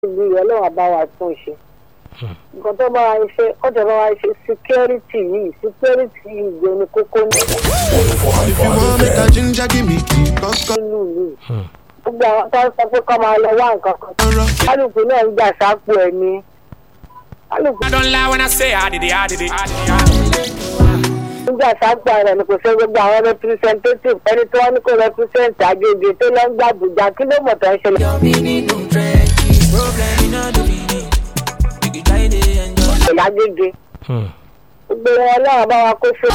ìlú yẹn lọ́wọ́ bá wa tún ṣe nǹkan tó bá wa ṣe kọ́jọ́ bá wa ṣe security yìí security yìí gbé ní kókó ní If you want make a ginger, give me key, coco. nínú ìlú yìí gbogbo àwọn tó ń sọ pé kọ́ máa lọ wá nǹkan kan kálukú náà ń gbà sápò ẹ̀mí kálukú I don't lie when I say I did it, I did it. I did it, I did it. ń gbà sápò rẹ̀ ni kò sí gbogbo àwọn representative ẹni tí wọ́n ní kó represent àgbègbè tó lọ ń gbà Àbújá kí ló mọ̀ tó ń ṣẹlẹ̀ lágbègbè gbogbo wọn náà bá wa kó fún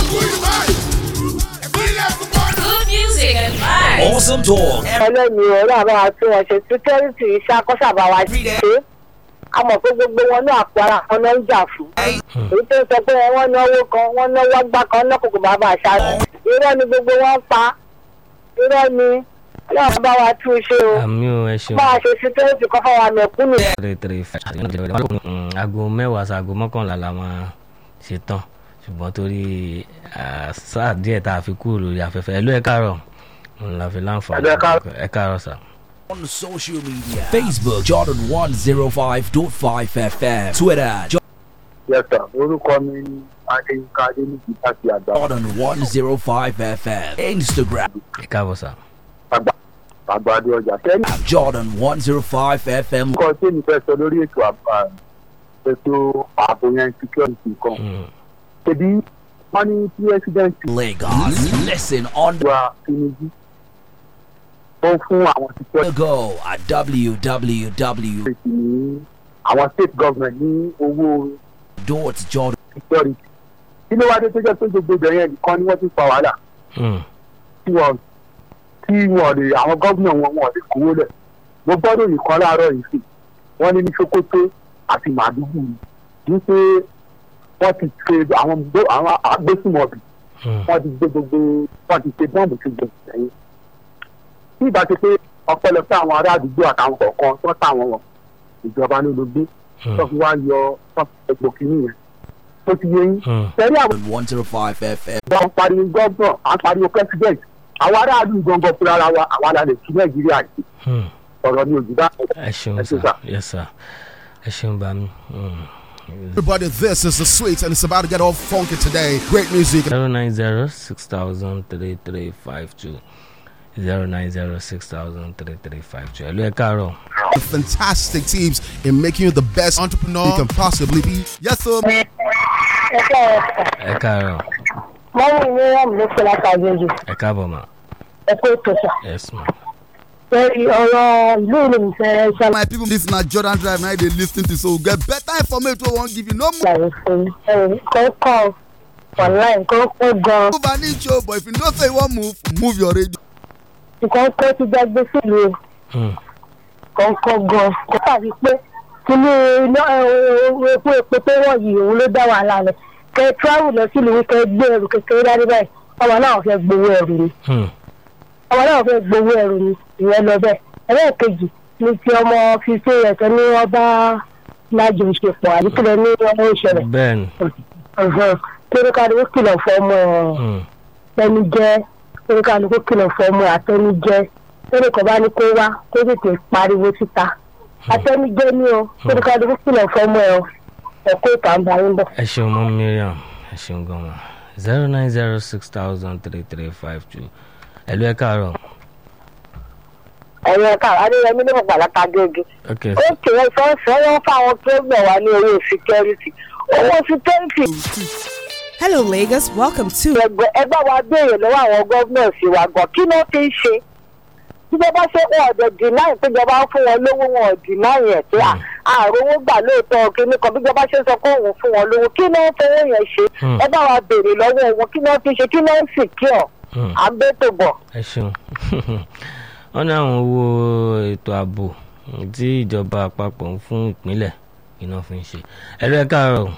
Good music and vibes. Awesome talk. ẹlẹ́ni ọ̀rọ̀ àbá wa tún wọn ṣe security iṣẹ́ akọ́ṣàbá wa ṣe a mọ̀ pé gbogbo wọn náà àpò ara kan náà ń jà fún èyí tó sọ pé wọ́n náwó kan wọ́n náwó gbá kan náà kòkò bàbá àṣà irọ́ ni gbogbo wọn pa irọ́ ni ọlọ́run bá wa tún ṣe o àmì ò ẹ ṣeun bá a ṣe security kan fáwọn mẹ̀kúnnù three three five Mm, aago mẹ́wàá sí aago mọ́kànlá la máa ṣe tán ṣùgbọ́n torí ah, sáà díẹ̀ tá a fi kúrò lórí afẹ́fẹ́ ẹ̀ ló ẹ káàárọ̀ òun la fi láǹfààní ẹ káàárọ̀ sà. On social media Facebook Jordan 105.5 FM Twitter yẹsà orúkọ mi ní adéyínká adéníjì láti àgbà Jordan 105 FM Instagram ẹ káàbọ̀ sà. àgbà àgbàdo ọjà sẹ́yìn Jordan 105 FM nǹkan tí èmi fẹ́ sọ lórí ètò àbá ètò ààbò yẹn security kan Mm, ṣèbí wọ́n ní president Lagos Listen on the wa tinubu ó fún àwọn security go at www. ní àwọn state government ní owó Jordan security kí ló wá dé tó jẹ́ pé gbogbo ibẹ̀ yẹn nìkan ni wọ́n ti fa wàhálà mm, tí wọ́n tí wọ́n lè àwọn gómìnà wọn wọn lè kówó lẹ̀ mo gbọ́dọ̀ nìkan láàárọ̀ yìí sí wọ́n ní ní sokoto àti màdúgbù ní pé wọ́n ti ṣe àwọn gbó- àwọn agbésùmọ̀bì mm. wọ́n ti gbé gbogbo wọ́n ti ṣe bọ́ọ̀mù tó gbé sẹ́yìn tí ìbá ṣe pé ọpẹ́lọpẹ́ àwọn ará àdúgbò àtàwọn kọ̀ọ̀kan tó táwọn wọn ìjọba ló ló gbé tó fi wá yọ tó fi egbò kìíní yẹn tó ti yé yín Mm. tẹ́lẹ̀ àwọn 105 FM. ìjọba ń pariwo gọ́ọ̀nà à ń pariwo president àwọn aráàlú gangan fúnra ara wa àwa la lè tún nàìjíríà yìí Mm. ọ̀rọ̀ ni òjìdá ẹ ṣeun Ẹ ṣé, sà sir. yes sir ẹ ṣeun bá mi. Mm. Everybody, this is the sweet, and it's about to get all funky today. Great music. zero nine zero six thousand three three five two zero nine zero six thousand three three five two ẹ ló ẹ káàárọ̀. Fantastic teams in making you the best entrepreneur you can possibly be. Yes, sir. ẹ̀ka ẹ̀ka ẹ káàárọ̀ mọ́mú mi wọ́n mi ló fẹ́ látàgbèjì ẹ káàbọ̀ mà ẹ̀kọ́ ètò sà yes ma. lórí ọ̀rọ̀ ìlú ìlú mi fẹ́ ṣàlàyé My people, this na Jordan Drive. Now they listen to so get better information. We won't give you no more. fún ẹ̀rù kọ́kọ́ online kọ́kọ́ gan Move an inch, oh, but if you know say you want move, move your radio. nǹkan tó ti jágbé sílùú Mm. kọ̀ọ̀kan gan kó tàbí pé kíní iná epo epo tó wọ̀ yìí òun ló dá wàhálà rẹ̀ kẹ travel lọ sílùú kẹ gbé ẹrù kékeré dání báyìí ọmọ náà fẹ́ gbowó ẹrù ni Mm. ọmọ náà fẹ́ gbowó ẹrù ni ìyẹn lọ bẹ́ẹ̀ ẹlẹ́ẹ̀kejì ni ti ọmọ fífi ẹ̀tọ́ ní wọ́n bá lájọṣepọ̀ àdìkúlẹ̀ ní ọmọ ìṣẹ̀lẹ̀ bẹ́ẹ̀ni. kéré kìlọ̀ fọmọ ẹ̀ Mm. tẹni jẹ́ oníkàlùkù kìlọ̀ fọmọ àtẹni jẹ́ tẹ́lẹ̀ kan bá ní kó wá kó tètè pariwo síta àtẹni jẹ́ ní o oníkàlùkù kìlọ̀ fọmọ ẹ̀ o ẹ̀kọ́ ìtàǹbà yín bọ̀. ẹ ṣeun mọ miriam ẹ ṣeun gan ma zero nine zero six thousand three three five two ẹ ló ẹ káàárọ̀. ẹ̀yin ẹ̀ka adéyẹmí ní ọ̀pá látàgége ok ó kéré fẹ́ẹ́fẹ́ wọ́n fáwọn tó gbẹ̀ wá ní owó security owó security Hello, Lagos. Welcome to ẹgbẹ́ ẹgbẹ́ wa béèrè lọ́wọ́ àwọn gọ́ọ̀mẹ̀ntì wa gan kí ló ti ń ṣe tíjọba ṣe wọn ọ̀dọ̀ deny péjọba ń fún wọn lówó wọn ò deny ẹ̀ pé à- àròwó gbà lóòótọ́ kíní kan bíjọba ṣe sọ pé òun fún wọn lówó kí ló ń fowó yẹn ṣe Hmm. ẹ bá wa béèrè lọ́wọ́ wọn kí ló ti ṣe kí ló ń secure Mm. à ń bẹ́tò bọ̀. ẹ ṣeun wọn ní àwọn owó ètò ààbò tí ìjọba àpapọ̀ ń fún ìpínlẹ̀ iná fi ń ṣe ẹ ló ẹ káàárọ̀.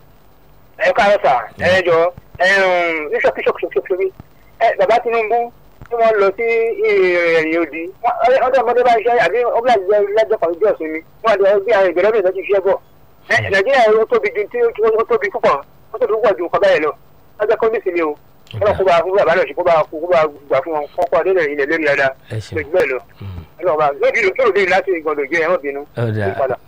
ẹ káàárọ̀ sà ẹ jọ ṣọkíṣọkíṣọkíṣọkí ẹ bàbá tinubu tí wọ́n lọ sí ìrìn òdì ọdún ọmọdé bá ṣe àbí ọgbà lẹ́jọ́ kan jọ sí mi wọ́n àti ọgbẹ́ àwọn ìgbẹ́lẹ́ mi lọ́jọ́ iṣẹ́ bọ̀ Ẹ, nàìjíríà ó tóbi ju tí ó tóbi púpọ̀ ó tóbi púpọ̀ ju nǹkan báyìí lọ lọ́jọ́ kan ní ìsinmi o wọ́n kó bá kó bá bá lọ sí kó bá kó bá gbà fún wọn kọ́kọ́ adé ilẹ̀ lórí dáadáa ẹ ṣeun lójú bẹ́ẹ̀ lọ. Mm. ọlọ́ọ̀bá lóbi lóbi láti ìgbọ̀dọ̀ jẹ́ ẹ̀rọ bínú. Ó dáa. Ó padà.